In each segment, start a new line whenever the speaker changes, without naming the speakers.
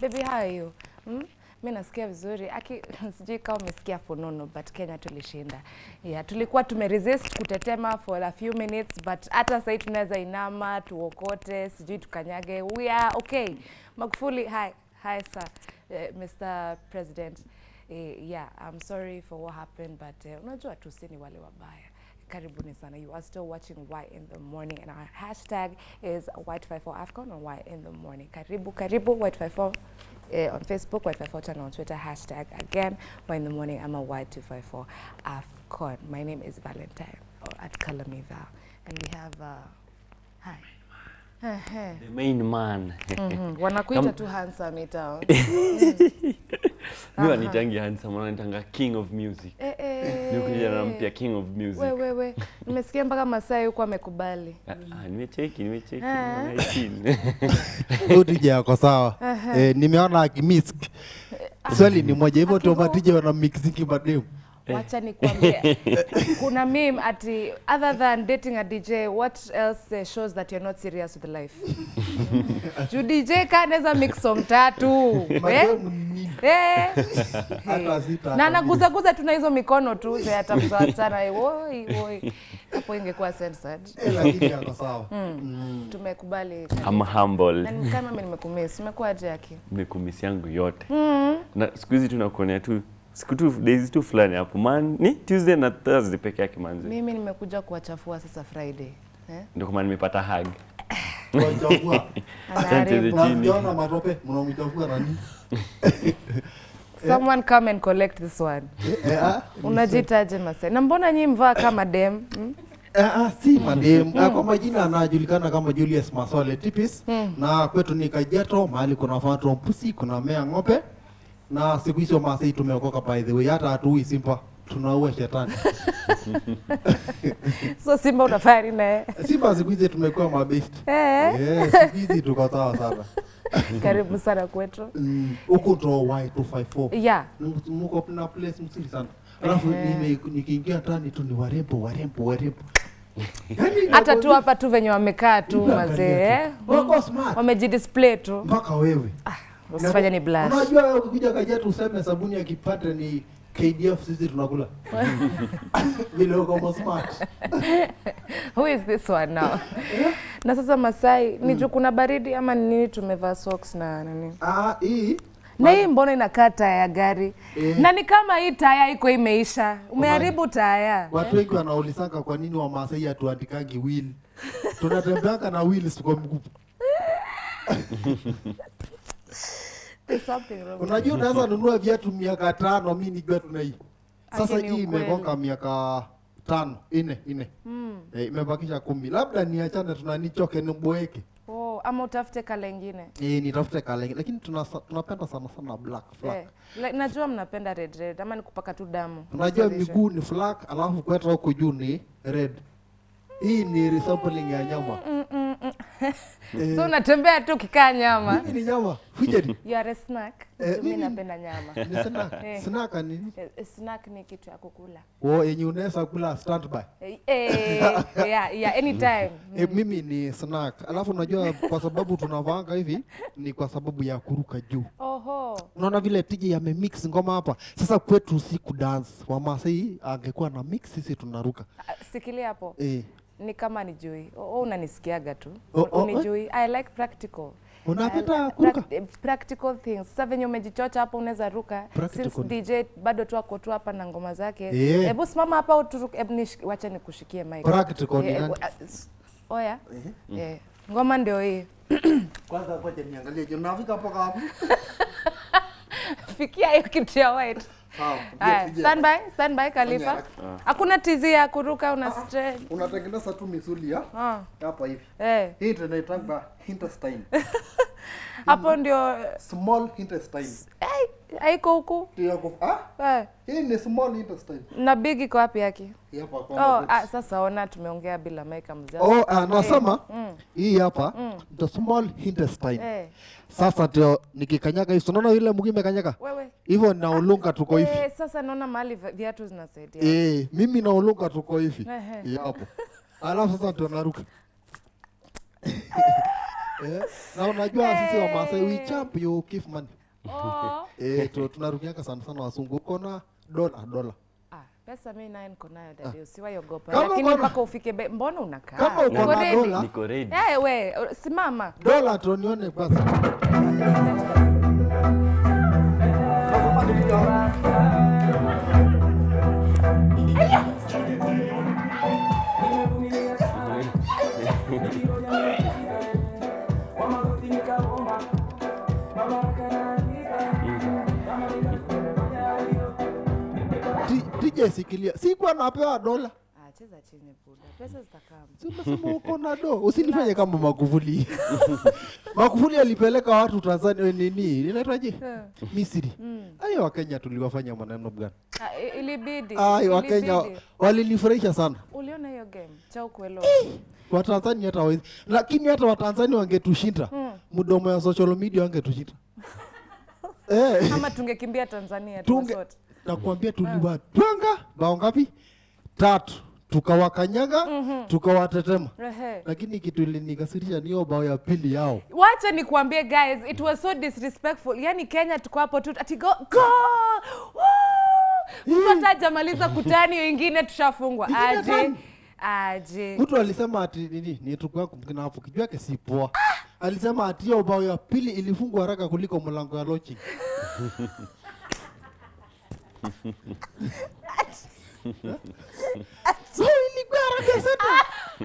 baby how are you hmm? mi nasikia vizuri aki sijui kama umesikia funono but kenya tulishinda yeah, tulikuwa tumeresist kutetema for a few minutes but hata sahii tunaweza inama tuokote sijui tukanyage we are okay magufuli hi hi sir uh, mr president uh, yeah i'm sorry for what happened but uh, unajua tu si ni wale wabaya karibuni sana you are still watching y in the morning and our hashtag is white54 afcon on y in the morning karibu karibu white54 uh, on facebook white54 channel on twitter hashtag again y in the morning i'm a y254 afcon my name is valentine or at kalamival and we have uh, hi Ehe.
The main man.
Mhm, wanakuita
Kama-
tu handsome town
Mi wanitangi handsome, wananitanga king of music.
eh, eh.
Ni kijana mpya king of music.
we, we, we. nimesikia mpaka masai huko amekubali
Ah, ah, nimecheki, nimecheki.
Ah.
nimecheki.
Tija yako sawa. Eh, nimeona akimisk. Swali ni moja hivyo tu
Akivo-
matija wana mixingi mademu.
wacha nikwambie kuna meme ati other than dating a dj what else uh, shows that you're not serious with life juu dj kanaweza mix song tatu eh?
Mademu ni
Eh.
hata sita.
na anaguzaguza tu na hizo mikono tu ze atamsawachana woi woi hapo ingekuwa censored
Eh, lakini yako sawa. Mm.
tumekubali
I'm humble.
na ni kama mimi nimekumiss umekuwa aje yake
Nimekumisi yangu yote. Na siku hizi tunakuonea tu siku tu days tu fulani hapo man ni Tuesday na Thursday peke yake manzi.
mimi nimekuja kuwachafua sasa friday eh?
Ndio kwa maana nimepata hug.
Wachafua.
Anaharibu.
Na sijaona matope mnamchafua nani?
someone come and collect this one
Eh, eh, ah.
unajitaje Masai? Na mbona nyi mvaa kama dem? Mm?
Eh, ah, si madem Ah, kwa majina anajulikana kama Julius Masole Tipis na kwetu ni Kajiado, mahali kuna fatwa mpusi, kuna mea ng'ombe na siku hizo Masai tumeokoka by the way, hata hatuui simpa tunaua shetani.
So Simba unafanya nini naye?
Simba siku hizi tumekuwa mabest.
Eh,
Eh, siku hizi tuko sawa sana.
karibu sana kwetu.
Mm, Huku ndo Y254.
Yeah.
Mko na place mzuri sana. Alafu nime- nikiingia ndani tu ni warembo, warembo, warembo. Yaani
Hata tu
nakwambia-
hapa tu venye wamekaa tu
Unaangalia
mazee. eh?
tu. Wako smart.
Wamejidisplay tu.
mpaka wewe
Usifanye ni blush.
Unajua ukikuja Kajiado useme sabuni ya kipande ni KDF, sisi tunakula vile uko smart.
Who is this one now? Na sasa Masai, ni juu kuna baridi ama ni nini tumevaa socks na nini?
Ah, hii
Na hii mbona inakaa taya ya gari?
Eh.
Na ni kama hii taya iko imeisha. Umeharibu taya.
watu wengi wanaulizanga kwa nini Wamasai hatuandikangi will. Tunatembeanga na will kwa mguu.
There's something wrong.
Unajua unaweza nunua viatu miaka tano, mi nijua tuna hii sasa.
Lakini
Hii
ukweli.
imegonga miaka tano ine ine eh, imebakisha kumi, labda niachane, tunanichoke niboeke
Oh, ama utafute kala ingine.
eh, nitafute kale, lakini tunasa- tunapenda sana sana black flag.
Eh, like, najua mnapenda red red ama ni kupaka tu damu.
Unajua
Restoration.
miguu ni black, alafu kweta huku juu ni red. Hii ni resampling ya nyama. Eh,
So unatembea tu kikaa nyama.
hii ni nyama fujeri.
You are a snack.
Eh,
Mimi
mimi-
napenda nyama.
Ni snack.
Eh.
Snack ni nini?
Eh, Snack ni kitu ya kukula.
Oh, yenye unaweza kula standby.
Eh, eh, yeah, yeah, anytime.
E, mimi ni snack. Alafu unajua kwa sababu tunavaanga hivi ni kwa sababu ya kuruka juu.
Oho.
Unaona vile tiji yamemix ngoma hapa. Sasa kwetu si kudance. Wamasai angekuwa na mix, sisi tunaruka.
Ah, Sikilia hapo.
Eh.
Ni kama ni jui. Oh, oh, unanisikiaga tu.
Oh, oh,
Unijui. I like practical.
Unapenda
I-
kuruka?
prac- eh, practical things. Sasa venye umejichocha hapo unaweza ruka.
Practical.
Since DJ bado tu ako tu hapa na ngoma zake.
Eh.
Hebu simama hapa uturuke. Hebu nish- wacha nikushikie mic.
Practical ni
Eh,
nani?
eh, ah, s- Oya. Eh. Ngoma ndio hii.
Kwanza ngoja niangalie je, mnafika hapo kama
Fikia hiyo kitu ya white.
Sawa.
Haya, stand by, stand by Khalifa. Hakuna tizi ya kuruka una stretch.
Unatengeneza tu misuli ya
Ah.
hapa hivi.
Eh.
Hii tunaitanga intestine.
Hapo ndio
Small intestine.
eh, haiko huku.
Ndio ku ah,
Eh.
hii ni small intestine.
Na big iko wapi yake?
Hii hapa kwa
Oh, ah, sasa ona tumeongea bila mic mzee.
Oh, ah, nasema
Mm.
hii hapa the small intestine.
Eh.
Sasa ndio nikikanyaga hivi, unaona yule mguu imekanyaga
Wewe.
hivyo, na ulunga tuko hivi
Eh, sasa naona mahali vi- viatu zinasaidia.
eh, mimi na ulunga tuko hivi
Ehe.
Hii hapo, alafu sasa ndio naruka Eh, na unajua sisi wa Maasai we champ you give money.
Oh.
Eh, tu- tunarukianga sana sana wasungu. Uko na dola dola.
Ah, pesa mi naye niko nayo dadi, usiwaiogopa.
Kama
Lakini
uko na-
mpaka ufike be, mbona unakaa?
Kama uko
Uko
na
ready?
dola,
Niko ready.
Eh, we, simama.
dola tu nione basi. T- TJ sikilia. Sikuwa napewa dola.
Ah, cheza chini buda. Pesa zitakaa.
Si umesema uko na do. Usinifanye kama Magufuli. Magufuli alipeleka watu Tanzania eh, nini? Inaitwaje? Misri. Ayo Wakenya tuliwafanya maneno gani?
Ah, i- ilibidi.
Ayo Wakenya
ilibidi.
walinifurahisha sana.
Uliona hiyo game? Cha ukwelo.
Watanzania hata hawezi. Lakini hata Watanzania wangetushinda. Mdomo ya social media wangetushinda. Eh.
Ama tungekimbia Tanzania tu
tunge
sote.
nakwambia tuliwatwanga bao ngapi tatu tukawakanyaga tukawatetema
Ehe.
lakini kitu ilinikasirisha ni hiyo bao ya pili yao
wacha nikuambie guys it was so disrespectful yani kenya tuko hapo tu ati go go Woo! mtu hata hajamaliza kutani wengine tushafungwa
Ingine
aje
tano.
aje
mtu alisema ati nini ni tuko yako mkina hapo kijua yake si poa alisema ati hiyo bao ya pili ilifungwa haraka kuliko mlango ya lodging so ilikuwa haraka sana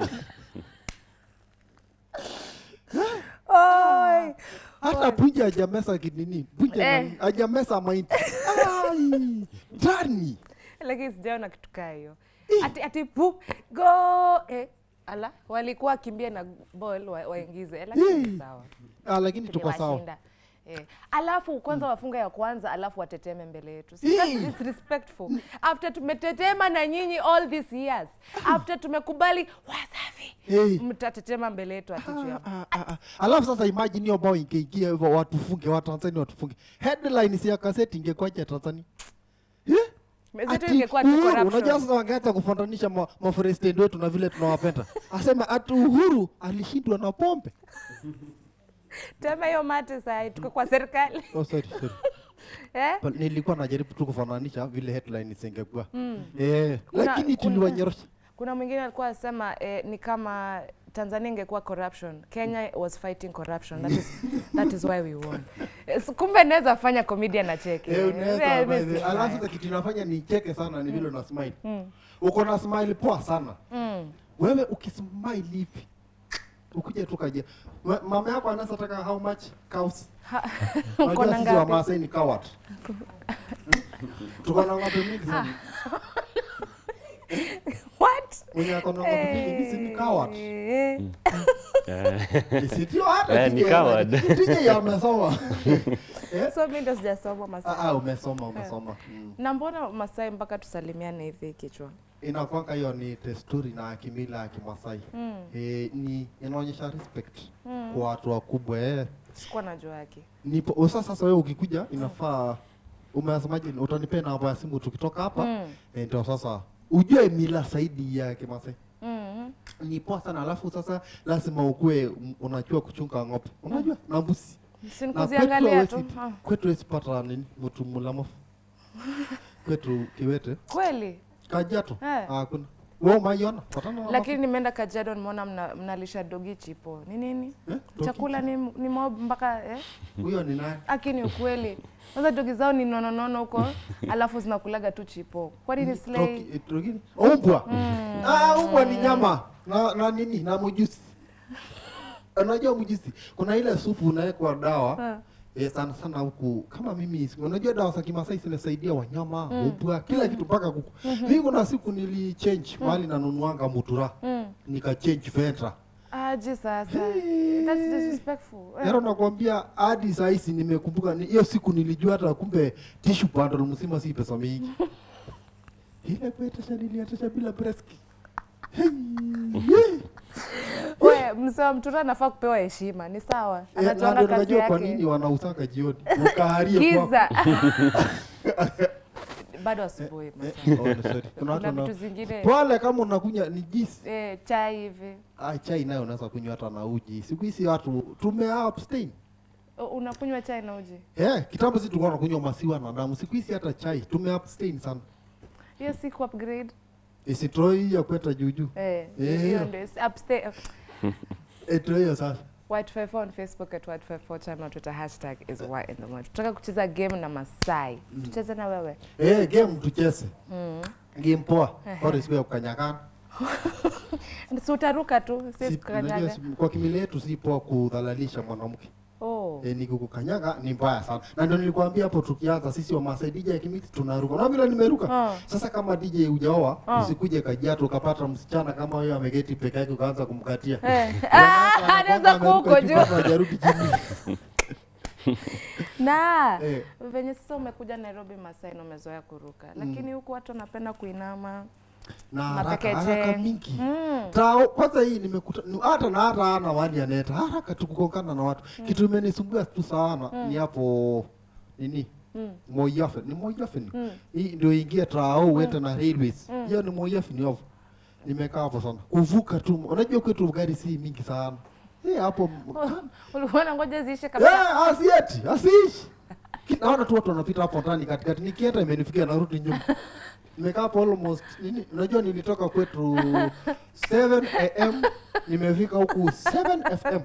Oi.
hata punja hajamesa kinini punja
Eh.
na- hajamesa maiti ai ndani
lakini sijaona kitu kaa hiyo ati ati pu go eh. ala walikuwa wakimbia na ball wa, waingize eh, lakini
Eh.
ni sawa
ah, lakini tuko sawa
Tuliwashinda. Eh. Alafu kwanza wafunga ya kwanza alafu wateteme mbele yetu. Si
Eh.
that's disrespectful. After tumetetema na nyinyi all these years. After tumekubali wasafi.
Eh.
Mtatetema mbele yetu ati juu ya
Ah, ah, ah. alafu sasa imagine hiyo bao ingeingia hivyo watufunge watanzania watufunge headline si ya kaseti ingekuwaje tanzania Eh?
Mezetu
Ati
ingekuwa tu
Uhuru,
corruption.
unajua sasa wangeanza kufananisha ma- mapresident wetu na vile tunawapenda asema ati uhuru alishindwa na pombe
Tema hiyo mate saa tuko kwa serikali.
oh, sorry, sorry.
eh?
But nilikuwa najaribu tu kufananisha vile headline zingekuwa eh,
Kuna-
lakini
kuna-
tuliwanyorosha
Kuna mwingine alikuwa anasema eh, ni kama Tanzania ingekuwa corruption. Kenya was fighting corruption. That is, that is why we won. Eh, so kumbe naweza fanya comedian na cheke.
Eh,
Eh,
unaweza
mimi
by
si
the- alafu
mbaya.
sasa kitu inafanya nicheke sana ni vile una smile uko na smile poa sana wewe ukismile hivi ukija tu kaja Ma- mama yako anaweza taka how much cows
Ha- uko
unajua
na
sisi wa
ngapi?
Maasai ni coward tuko na ng'ombe mingi sana
What?
mwenye ako na ng'ombe mingi mimi ni coward
Eh.
Eh,
sitio hata
Eh, ni
TJ
coward.
TJ amesoma Eh?
so mi ndo sijasoma Masai.
ah ah, umesoma umesoma mm.
na mbona Masai mpaka tusalimiane hivi kichwa?
inakwanga hiyo ni desturi na kimila ya Kimasai mm. e, ni inaonyesha respect mm. kwa watu wakubwa eh.
Sikuwa najua yake.
Nipo o, sasa sasa wewe ukikuja inafaa umesemaje, utanipea namba ya simu tukitoka hapa
Mm.
eh, ndio sasa ujue mila zaidi ya Kimasai
Mm.
ni poa sana, alafu sasa lazima ukue m- unajua kuchunga ng'ombe, unajua na mbuzi na kwetu
Sinikuziangalia tu.
hawezi-
Ah.
kwetu hawezi pata nini mtu mulamafu kwetu Kiwete
Kweli?
Kajiado
Eh.
hakuna wewe umaiona patana na
Lakini nimeenda Kajiado nimeona mna, mnalisha dogi chipo. Ni nini?
Eh, dogi
Chakula ni, ni mob mpaka eh?
huyo ni nani?
Aki ni ukweli. Kwanza dogi zao ni nononono huko, alafu zinakulaga tu chipo. Kwani ni slay?
Doki- eh, dogi- Umbwa. Ah, umbwa ni nyama na, na nini na mjusi. Unajua mjusi, kuna ile supu unawekwa dawa eh, sana sana huku kama mimi unajua dawa za Kimasai zinasaidia wanyama, umbwa, kila kitu mpaka kuku. Mimi kuna siku nili change mahali nanunuanga mutura. Nika change Ventra.
Aje sasa.
Hey.
That's disrespectful. Eh.
Yaro nakwambia hadi saa hizi nimekumbuka ni- hiyo siku nilijua hata kumbe tissue bundle mzima si pesa mingi. Ile kuetesha niliatesha bila breski. Hey, yeah.
We, mzee wa mtura anafaa kupewa heshima, ni sawa.
Eh, na
Anajuanga
ndio
kazi
najua kwa nini
yake.
wanausaka jioni. Ukaharie kwa.
Giza. bado asubuhi
Eh,
Masai.
oh, no, sorry. Kuna watu
Kuna
wana-
vitu zingine
pale kama unakunywa ni juice
eh, chai hivi
ah, chai nayo unaweza kunywa hata na uji siku hizi watu tume abstain
O, unakunywa chai na uji
Eh, kitambo sisi tulikuwa tunakunywa maziwa na damu. Siku hizi hata chai tume abstain sana.
hiyo si ku upgrade
Isitroi ya kweta juju.
eh,
Eh.
hiyo ndio is- upstay
Eto hiyo sasa.
White54 on Facebook at White54 channel Twitter hashtag is why in the morning. Tunataka kucheza game na Masai. Tucheze na wewe.
Eh, game tucheze.
Mm.
Game poa. Ore siku ya kukanyagana.
Si utaruka tu, si
Si- unajua
kukanyaga.
si- Kwa kimila yetu si poa kudhalalisha mwanamke.
Oh.
Eh, ni kukukanyaga ni mbaya sana. Na ndio nilikwambia hapo tukianza sisi wa Masai DJ ya Kimiti tunaruka. Na vile nimeruka.
Ah.
Sasa kama DJ hujaoa,
Ah.
usikuje Kajiado ukapata msichana kama huyo ameketi peke yake ukaanza kumkatia.
Eh. Ah, anaweza kuwa huko juu.
Hajarudi chini.
Na
Eh.
venye sasa umekuja Nairobi Masai na umezoea kuruka. Lakini huku watu wanapenda kuinama.
na haraka
Mapekeche.
haraka mingi
Mm.
Tao, kwanza hii nimekuta ni- hata na hata ana wani aneta haraka tu kukongana na watu kitu imenisumbua tu sana ni hapo nini
Mm.
Moyafe ni Moyafe ni
Mm.
hii ndio ingia Tao uende na railways hiyo ni Moyafe ni hapo nimekaa hapo sana kuvuka tu unajua kwetu gari si mingi sana eh hapo
Ulikuwa unangoja ziishe kabisa.
eh asieti asiishi Ki- naona tu watu wanapita hapo ndani katikati nikienda imenifikia narudi nyuma nimekaa hapo almost nini unajua nilitoka kwetu 7 am nimefika huku 7 fm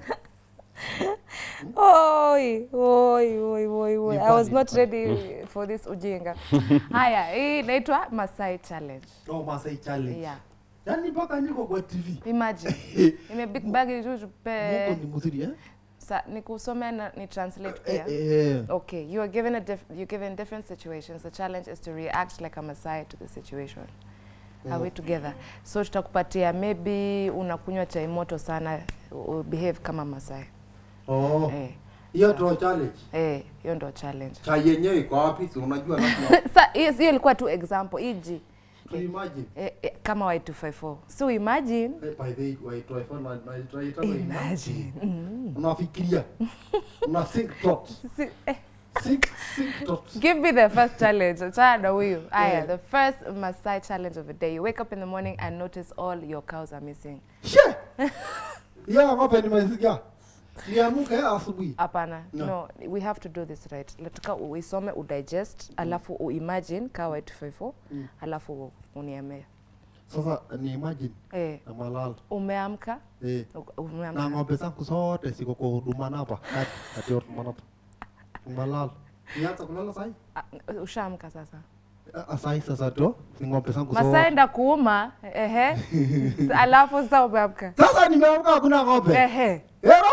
Oi, oi, oi, oi, oi. I was
Nipani,
not
nipani.
ready for this ujinga. Haya, hii inaitwa Masai Challenge.
no Masai challenge
Yeah.
yani mpaka niko kwa tv
Imagine. Ime big bag juju pe.
Mungu ni mzuri eh
Sa nikusome na ni translate
eh,
pia.
eh
Okay, you are given a diff you're given different situations. The challenge is to react like a Masai to the situation. Are we together? So tutakupatia maybe unakunywa chai moto sana, u- behave kama Masai.
oh
Eh,
hiyo ndio challenge
eh, hiyo ndo challenge.
chai yenyewe iko wapi si unajua lazima
Sa hiyo hiyo ilikuwa tu example iji
to imagine
eh, eh, kama Y254. So imagine
Eh, by the way waitwa iPhone na na tunaita imagine unafikiria una think thoughts
si, eh,
think think thoughts
Give me the first challenge. Achana na huyu. Aya,
Yeah.
the first Masai challenge of the day. You wake up in the morning and notice all your cows are missing.
She! Ya ng'ombe nimesikia. Niamke asubuhi.
Hapana.
No.
No. we have to do this right. Nataka uisome, udigest, alafu uimagine kawa 254,
Mm.
alafu uniambie.
Sasa ni imagine
Eh,
na malala.
umeamka?
Eh.
U-
Na
Umeamka.
ng'ombe zangu zote ziko kwa huduma napa. Kati kati ya huduma napa. Malala. Nianza kulala sahi?
Ah, Ushaamka sasa.
Ah, Sahi sasa ndio ni ng'ombe zangu
Masai
zote.
enda kuuma, ehe. alafu sasa umeamka.
Sasa nimeamka hakuna ng'ombe.
Ehe.
Ero!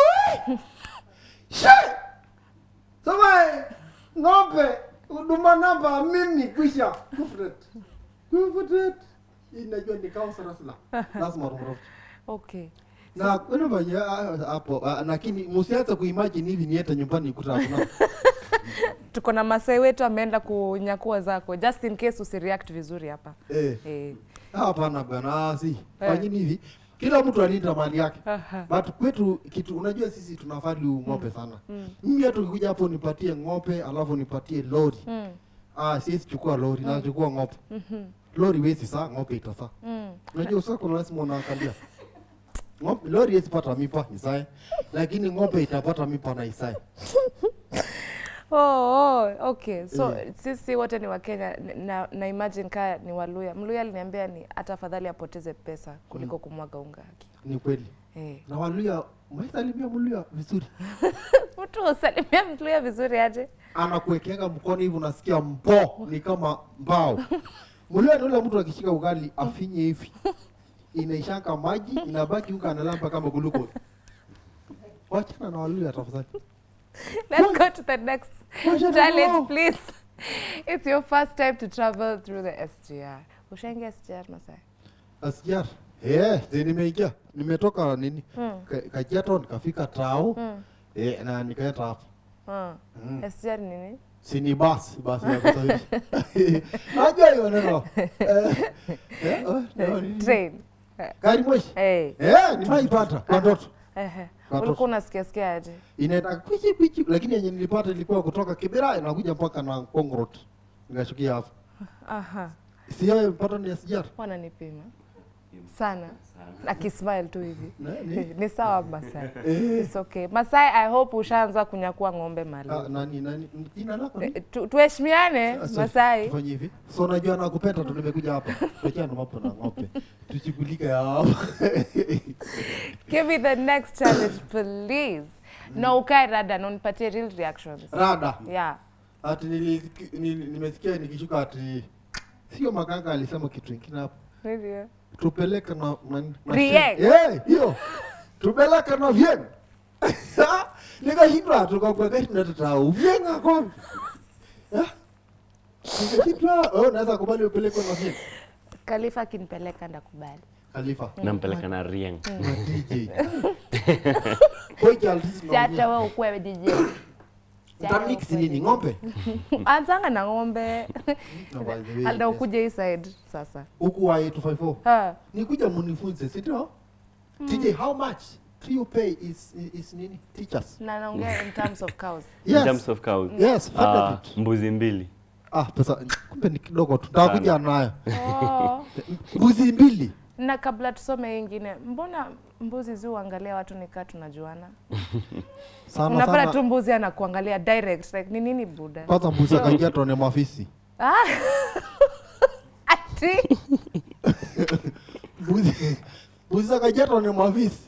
She! Sasa ng'ombe huduma namba mimi kwisha. Kufret. Kufret. Inajua ni kama sarasla. Lazima rumrofu.
Okay.
na kwani fanya hapo ah, lakini msianze kuimagine hivi niete nyumbani nikuta hakuna
Tuko na Masai wetu ameenda kunyakua zako just in case usireact vizuri hapa.
eh
Eh.
hapana bwana si
Eh.
fanyini hivi kila mtu alinda mali yake
Aha.
but kwetu kitu unajua sisi tuna value ng'ombe sana mimi hata ukikuja hapo nipatie ng'ombe alafu nipatie lori
Mm.
ah siwezi chukua lori nachukua ng'ombe lori wezi saa ng'ombe itasaa
Mm.
unajua sasa kuna lazima unaangalia ng'ombe lori hezi pata mipa isae lakini ng'ombe itapata mipa na isae
Oh, oh, okay. So
Eh.
sisi wote ni Wakenya na, na imagine kaa ni Waluya. Mluya aliniambia ni hata afadhali apoteze pesa kuliko kumwaga unga haki.
ni kweli
Eh.
na waluya maisalimia mluya vizuri
Mtu usalimia Mluya vizuri aje?
anakuwekeanga mkono hivi unasikia mpo ni kama mbao mluya ni ule mtu akishika ugali afinye hivi inaishanga maji inabaki huko analamba kama glucose wachana na waluya tafadhali
Let's go to the next
Wacha
challenge,
nao.
please. It's your first time to travel through the SGR. Ushaingia SGR Masai?
asjar eh zi nimeingia nimetoka nini
Mm.
Ka- kajiato nikafika tao
Mm.
eh na nikaenda hapo
Mm.
Mm.
SGR ni nini?
sini basi basi ya kusafiri najua hiyo neno eh, eh, oh, neno nini?
Train. Eh,
gari moshi
Hey.
eh nimeipata kwa ndoto
Ehe.
Watoto.
Ulikuwa unasikia sikia aje?
inaenda kwichi kwichi lakini yenye nilipata ilikuwa kutoka Kibera inakuja mpaka na Kongrot nikashukia hapo
Aha.
Sio pattern ya SGR.
Wananipima sana. Akismile tu hivi.
Nani?
Ni sawa Masai.
Eh.
It's okay. Masai, I hope ushaanza kunyakua ng'ombe mali.
Ah, nani nani jina lako ni?
Eh, tu- Tuheshimiane
Ah, sorry,
Masai.
Tufanye hivi. So unajua nakupenda tu nimekuja hapa. Tuachane na mambo na ng'ombe. Tushughulike ya hapa.
Give me the next challenge please. Na ukae rada na unipatie real reactions.
Rada.
Yeah.
Ati nilisikia nili- nimesikia nikishuka ati sio makanga alisema kitu kingine hapo.
Ndio.
Tupeleke na na na-
Rieng.
Eh, hiyo. Tupeleke na Vieng. Nikashindwa tukakuwa gari na tutao. Vieng ako. Eh? Nikashindwa, oh, naweza kubali upeleke na Vieng.
Khalifa akinipeleka ndakubali.
Khalifa.
nampeleka na Rieng.
Na DJ. Kwa hiyo alisi
Si hata wewe ukuwe DJ.
Utamix nini ng'ombe?
Anzanga na ng'ombe.
No, by the way,
Alda
yes.
ukuje hii side sasa.
Huku wa 854.
Ha.
Nikuja munifunze, si ndio? TJ, how much do you pay is, is nini? Teachers.
Na naongea in terms of cows.
In
Yes.
terms of cows.
Yes,
Ah,
funded it.
mbuzi mbili.
Ah, pesa kumbe ni kidogo tu. Takuja nayo.
Oh.
Mbuzi mbili.
Na kabla tusome hii ingine, mbona mbuzi zi uangalia watu nikaa tunajuana?
Sana
Unapata tu
sana.
mbuzi anakuangalia direct like ni nini buda?
Kwanza mbuzi akaingia tuone mafisi.
Ah. Ati
Mbuzi mbuzi akaingia tuone mafisi.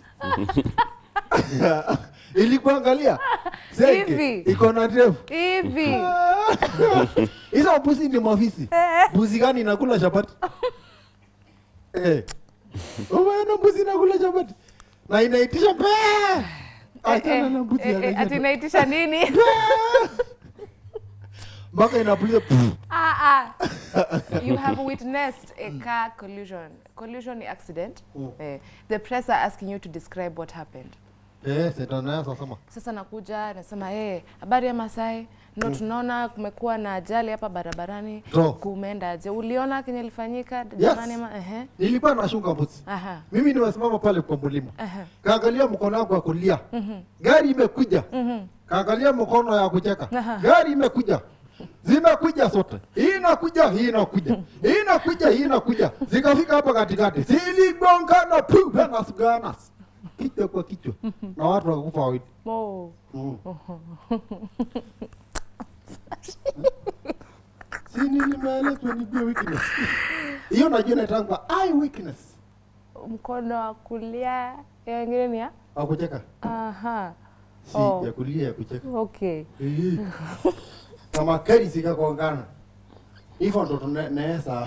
Ilikuangalia. Zeke,
Hivi.
Iko na ndevu.
hivi.
Hizo mbuzi ni mafisi. Mbuzi gani inakula chapati? Eh. Umeona mbuzi inakula chapati? Na inaitisha pe. Achana na mbuzi
Eh, eh,
ya
ati naitisha nini?
Mpaka inapuliza. pff.
ah, ah. You have witnessed a car collision. Collision ni accident.
Mm.
Eh, the press are asking you to describe what happened.
Eh, sasa naye sasa sema.
Sasa nakuja nasema hey, habari ya Masai ndo tunaona kumekuwa na ajali hapa barabarani
To.
kumeendaje? Uliona kenye ilifanyika jamani? ama- Ehe,
Nilikuwa nashunga mbuzi.
aha,
Mimi nimesimama pale kwa mlima.
aha,
Kaangalia mkono wangu wa kulia. Gari imekuja. Kaangalia mkono ya kucheka.
Aha.
Gari imekuja. Zimekuja zote. Hii inakuja, hii inakuja. Hii inakuja, hii inakuja. Zikafika hapa katikati. Ziligongana pu na suganas. Kichwa kwa kichwa. Na watu wakakufa wawili.
oh.
Mm. Si nini maelezo ni pia weakness. Hiyo najua inaitangwa eye weakness.
mkono wa kulia ya wengine ni ya
Au kucheka?
aha,
Si
Oh.
ya kulia ya kucheka.
okay.
Eh. Kama keri zikagongana. Hivyo ndo tunaweza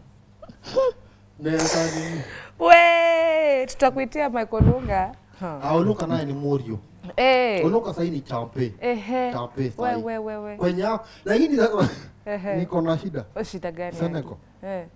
naweza nini?
We, tutakuitia Michael Lunga. Huh.
Ah, Oluka naye ni Morio.
Eh,
Oluka sasa ni champe.
ehe,
Champe
we,
sasa.
we, we, we.
Kwenye hao lakini sasa
Ehe.
niko na shida.
O, shida gani?
Senegal.
Eh.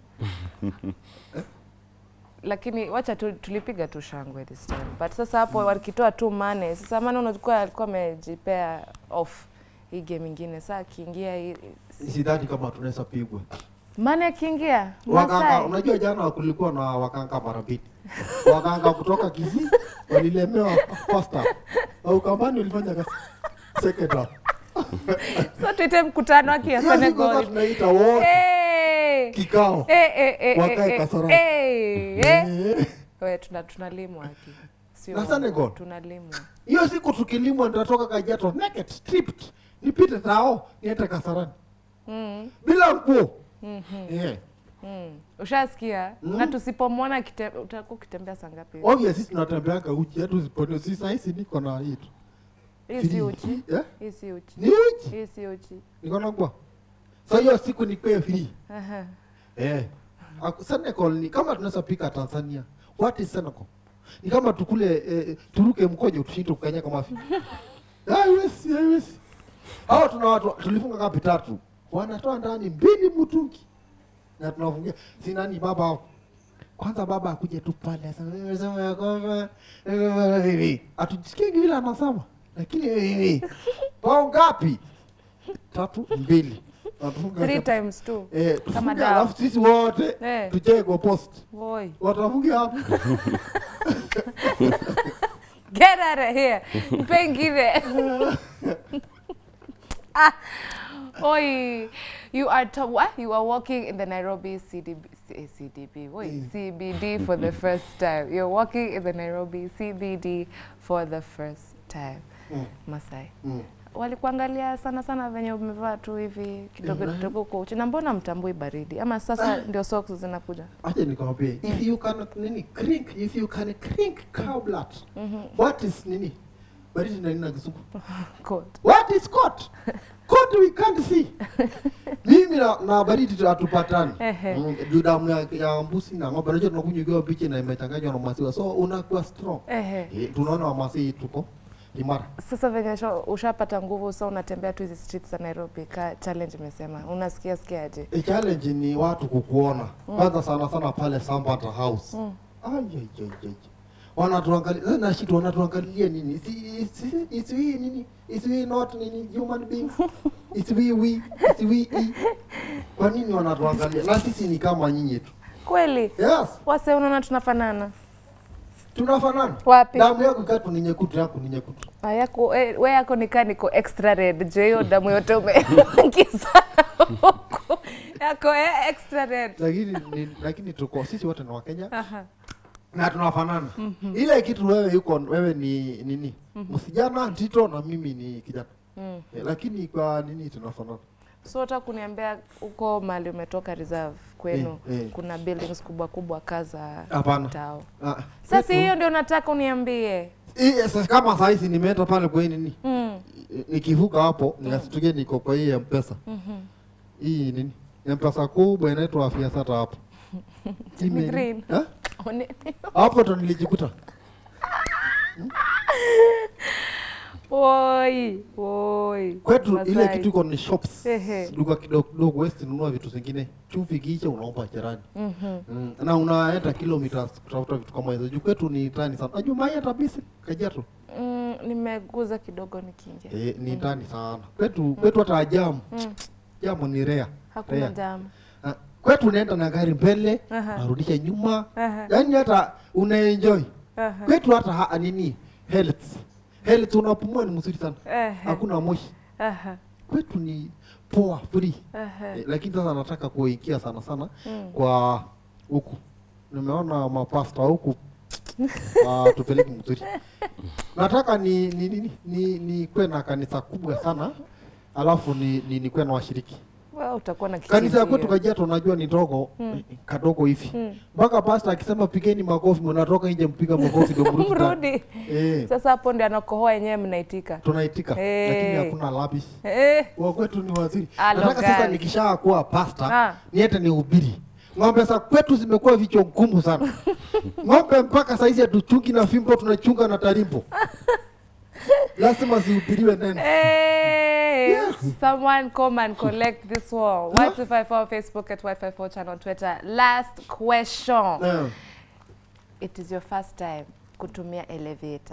lakini wacha tu, tulipiga tu shangwe this time but sasa hapo wakitoa tu mane sasa mane unachukua alikuwa amejipea off hii game ingine saa akiingia hii-
Sidhani kama tunaweza pigwa.
mane akiingia
Wakanga,
Masai
unajua jana kulikuwa na wakanga mara mbili. Wakanga kutoka Kisii walilemewa first half. Au kambani ulifanya kazi second half.
so tuite mkutano aki ya
Hiyo siku sasa
Senegal
tunaita wote
Eh!
kikao.
Eh, eh, eh,
Wakae
eh,
Kasarani.
eh, eh.
Eh.
We, tuna tunalimwa aki sio
Na Senegal?
tunalimwa
Hiyo siku tukilimwa nitatoka Kajiado naked stripped. Nipite tao niende Kasarani.
mm.
Bila nguo. Eh.
Mm. Ushasikia?
Mm.
Na tusipomwona kite- utakuwa ukitembea saa ngapi?
Obvious sisi tunatembeanga uchi hata usipone sisi sasa hizi niko na hii tu.
Hii si
Free.
uchi.
Eh?
Hii si uchi.
Ni uchi.
Hii si uchi.
Niko na nguo. Sasa hiyo siku nikwe free.
Aha.
Eh. Aku- Senegal ni kama tunaweza pika Tanzania. What is Senegal? Ni kama tukule eh, turuke mkojo tushinde kukanya kama fi. Haiwezi, haiwezi. Hao tuna watu tulifunga kapi tatu. Wanatoa ndani mbili mtungi. Na tunafungia si nani baba hao. Kwanza baba akuje tu pale sasa sema ya kwamba hivi. Atujisikie vile anasema. Lakini hivi. Pao ngapi? Tatu mbili. Natufunga
Three
kapi-
times two.
Eh,
Kama
tufunge
dawa.
alafu sisi wote
Eh.
tucheke kwa post.
Boy.
Watafungia hapo.
Get out of here. Pengine. ah. Oi, you are to, what? You are walking in the Nairobi CDB, C- CDB, wait, CBD for the first time. You're walking in the Nairobi CBD for the first time.
Mm.
Masai.
Mm.
Walikuangalia sana sana venye umevaa tu hivi kidogo
Eh,
kidogo kwa uchi. Na mbona mtambui baridi? Ama sasa ndio socks zinakuja?
acha nikwambie if you can nini crink if you can crink cow blood what is nini baridi na nini na kizungu
Coat.
what is coat coat we can't see mimi na, na baridi tu hatupatani
Ehe.
Mm, juu damu ya, ya mbusi na ng'ombe unajua tunakunywa ikiwa bichi na imechanganywa na maziwa so unakuwa strong
Ehe.
eh, tunaona wamasi tuko imara
Sasa venye usha- ushapata nguvu sasa unatembea tu hizi streets za Nairobi ka challenge imesema. Unasikia sikia aje?
E, challenge ni watu kukuona kwanza sana sana pale Sambata House mm. wanatuangalia sasa na shit wanatuangalia nini is, is, is, is we nini is we not nini human beings is we we is we e kwa nini wanatuangalia na sisi ni kama nyinyi tu
Kweli?
yes
Wase unaona tunafanana?
tunafanana
Wapi?
damu yako ikatu ni nyekutu yako ni nyekutu
Ah, yako eh, we yako nikaa niko extra red je hiyo damu yote umeingiza huko yako eh, extra red
lakini ni, lakini tuko sisi wote ni Wakenya
Aha.
na tunafanana ile kitu wewe yuko wewe ni nini msijana ntito na mimi ni kijana
Mm.
Eh, lakini kwa nini tunafanana
so hata kuniambia huko mali umetoka reserve kwenu
Eh, eh.
kuna buildings kubwa kubwa kaza
Hapana.
tao
Ah,
sasa
kwetu-
hiyo ndio nataka uniambie
Hii, sasa kama sahizi nimeenda pale kwa hii nini
mm.
I- nikivuka hapo nikasitukia niko kwa hii mpesa
mhm.
hii nini mpesa kubwa inaitwa afya sata hapo Hii
Ni
meni-
green.
Eh?
One-
hapo ndo nilijikuta
Oi, oi.
kwetu
Masai.
ile kitu iko ni shops
Ehe.
duka kidogo kidogo west nunua vitu zingine chumvi kiisha unaomba jirani
Mhm.
mm. na unaenda kilometers kutafuta vitu kama hizo juu kwetu ni tani sana najua mai hata bisi kajiato
Mm, nimeguza kidogo nikiingia
eh, ni tani sana kwetu kwetu hata jamu
Mm.
jamu ni rea
hakuna
Rea.
damu
Ah, kwetu unaenda na gari mbele
Aha.
narudisha nyuma
Aha.
yaani hata unaenjoy
Aha.
kwetu hata ha, nini health health unapumua ni mzuri sana
Ehe.
hakuna moshi
Aha.
kwetu ni poa free
Ehe.
eh, lakini sasa nataka kuingia sana sana
Mm.
kwa huku nimeona mapasta huku uh, tupeleke mzuri nataka ni ni ni, ni, ni kwe na kanisa kubwa sana alafu ni, ni, ni kwe na washiriki
Wewe utakuwa na
kanisa ya
kichinjio.
kwetu Kajiado unajua ni ndogo
Mm.
kadogo hivi
Mm.
mpaka pasta akisema pigeni makofi mnatoka nje mpiga makofi ndio mrudi ndani.
mrudi
eh,
sasa hapo ndio anakohoa yenyewe mnaitika
tunaitika
Eh.
lakini hakuna labish
eh.
wa kwetu ni waziri
Alo,
nataka sasa
guys.
nikishaa kuwa pasta
Ah.
niete ni ubiri ng'ombe za kwetu zimekuwa vichwa ngumu sana ng'ombe mpaka saizi hatuchungi na fimbo tunachunga na tarimbo lazima zihubiriwe neno
Hey,
Yes.
someone come and collect this wall. Y254 Facebook at Y54 channel Twitter. Last question.
Eh,
It is your first time kutumia elevator.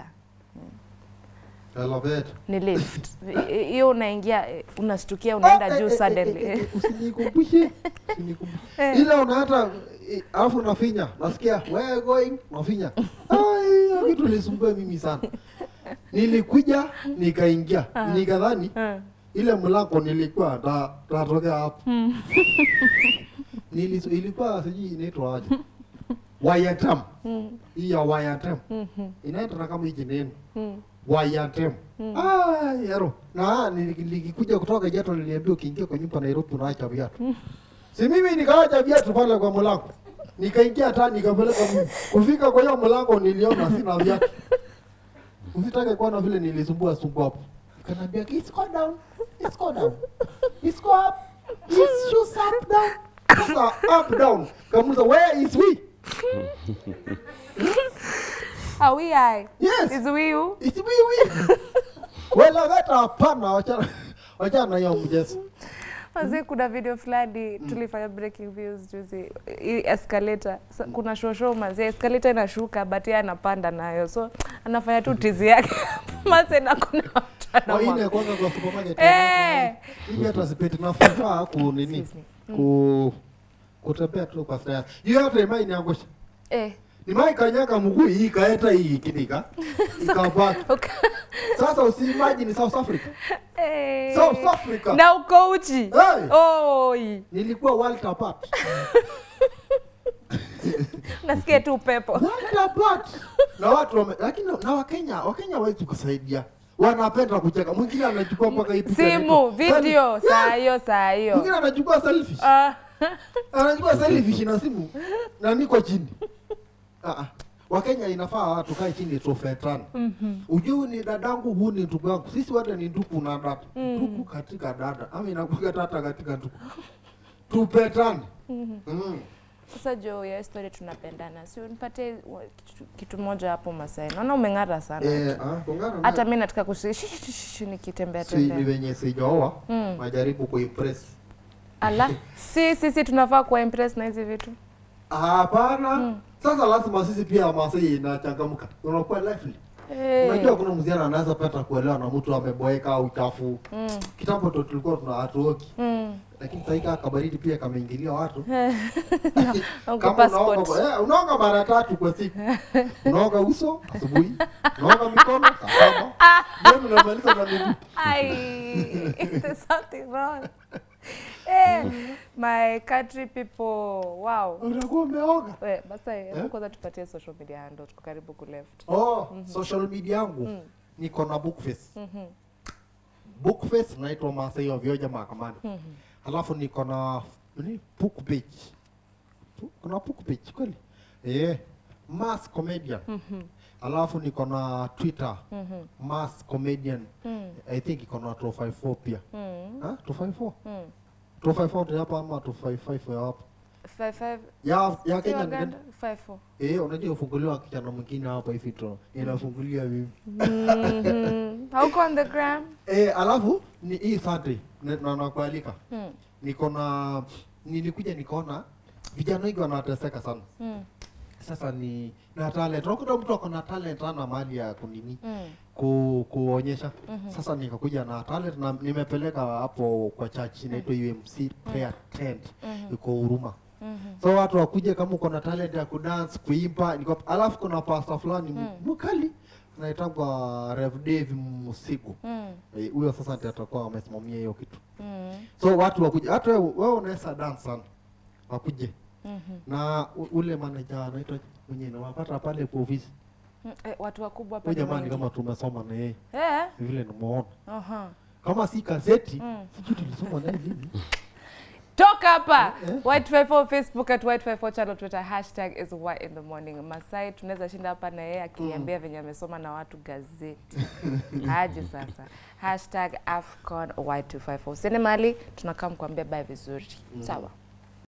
elevator.
Ni lift. I- hiyo unaingia eh, unastukia unaenda
Ah,
juu
eh, eh,
suddenly.
eh, eh, usinikumbushe usinikumbushe.
Eh.
ile unaata eh, alafu unafinya nasikia where going unafinya Ai, hiyo kitu ilisumbua mimi sana nilikuja nikaingia nikadhani
Eh.
ile mlango nilikuwa ta- tatokea hapo Nilis- ilikuwa sijui inaitwa aje wayatam hii ya wayatam inaenda na kama hiji neno
Mm.
wayatem ah yaro na nili- nikikuja kutoka jato niliambia ukiingia kwa nyumba Nairobi unaacha viatu si mimi nikaacha viatu pale kwa mlango nikaingia hata nikapeleka mimi kufika kwa hiyo mlango niliona sina viatu usitake kuona vile nilisumbua sumbua hapo kanaambia it's go down it's go down it's go up it's shoes up down sasa up down kamuza where is we
Are we I?
yes
Is we you?
it's we we wala hata hapana wachana wachana na hiyo mjezo
Wazee, kuna video fulani tulifanya breaking views juzi, hii escalator. Sa, kuna shosho mazee, escalator inashuka but yeye anapanda nayo, so anafanya tu tizi yake mazee, na kuna watu
waine
anamwa-
kwanza kwa supermarket
Eh.
hivi hata sipeti nafaa ku nini
Excuse me.
ku kutembea tu kwa stairs hiyo hata imai niangusha
eh,
nimaikanyaga mguu hii ikaeta hii ikinika ikabaki sasa usiimagine South Africa
Eh.
South Africa
na uko uchi
Hey!
Oi.
nilikuwa world apart
nasikia tu upepo
world apart na watu wame, lakini na Wakenya Wakenya hawezi kusaidia wanapenda kucheka mwingine anachukua mpaka hii picha
simu
inaitwa-
video
Selfie.
saa hiyo saa hiyo
mwingine anachukua selfie
Ah,
anachukua selfie na simu na niko chini ah ah. Wakenya inafaa tukae chini tufetane. mm Ujue ni dadangu, huu ni ndugu yangu, sisi wote ni ndugu na dada, ndugu katika dada ama inakuwa tata katika ndugu, tupetane. mm.
sasa jo ya story tunapendana si unipatie wa- kitu, kitu moja hapo Masai naona umeng'ara sana
Eh, ah, kongana
hata
na-
mi nataka kushi nikitembea
si ni
tembea
wenye sijaoa majaribu kuimpress.
ala si sisi tunafaa kuwa impress na hizi vitu
Hapana. Sasa lazima sisi pia Masai inachangamka, unakuwa lively.
Eh,
Unajua kuna msichana anaweza pata kuelewa na mtu ameboeka au chafu.
mm,
Kitambo ndo tulikuwa tuna hatuoki,
mm.
lakini sasa hika kabaridi pia kameingilia watu.
Uko
Kama
passport.
unaoga, eh, unaoga mara tatu kwa siku. Unaoga uso asubuhi, unaoga mikono saa saba, ndio unamaliza na miguu.
Ai, there's something wrong. Eh, my country people, wow.
Unakuwa umeoga.
We, basa hebu kwanza tupatie social media handle, tuko karibu ku left.
Oh, social media yangu niko na Bookface. Bookface naitwa Masai wa Vioja mahakamani. Halafu niko na nini book page. Pu- Kuna book page kweli? Eh, Mass Comedian. Alafu niko na Twitter. Mass Comedian. I think iko na 254 pia.
Mm,
Ah, 254?
mm.
254 ndio hapa ama 255 ya hapa?
Five, five,
Ya ya
si
Kenya ni
Waganda?
gani?
Five, four.
Eh, unajua ufunguliwa kijana mwingine hapa hivi tu. Inafungulia vipi?
Mhm. Hauko on the gram?
Eh, alafu ni hii Sunday na- na nakualika.
Mm,
Niko na nilikuja nikaona vijana wengi wanateseka sana.
mm,
Sasa ni na talent. Unakuta mtu ako na talent ana mali ya kunini
mm.
ku, kuonyesha. Sasa nikakuja na talent na nimepeleka hapo kwa church inaitwa UMC prayer tent iko Huruma. So watu wakuje kama uko na talent ya kudance, kuimba, niko alafu kuna pastor fulani mkali anaitwa Rev Dave Musigu.
Mm,
Eh, huyo sasa ndiye atakuwa amesimamia hiyo kitu
mm,
so watu wakuje hata wewe wewe unaweza dance sana wakuje
mhm.
na u- ule manager anaitwa mwenye nawapata pale kwa ofisi
Mm, eh, watu wakubwa hapa
huyo
ni
jamani
wengi.
kama tumesoma na yeye
Eh,
vile nimeona
aha.
kama si gazeti
Mm.
sijui tulisoma naye nini
toka hapa white54 facebook at white54 channel twitter hashtag is white in the morning masai tunaweza shinda hapa na yeye akiniambia venye amesoma na watu gazeti aje sasa hashtag afcon white254 usiende mali tunakaa mkuambia bye vizuri sawa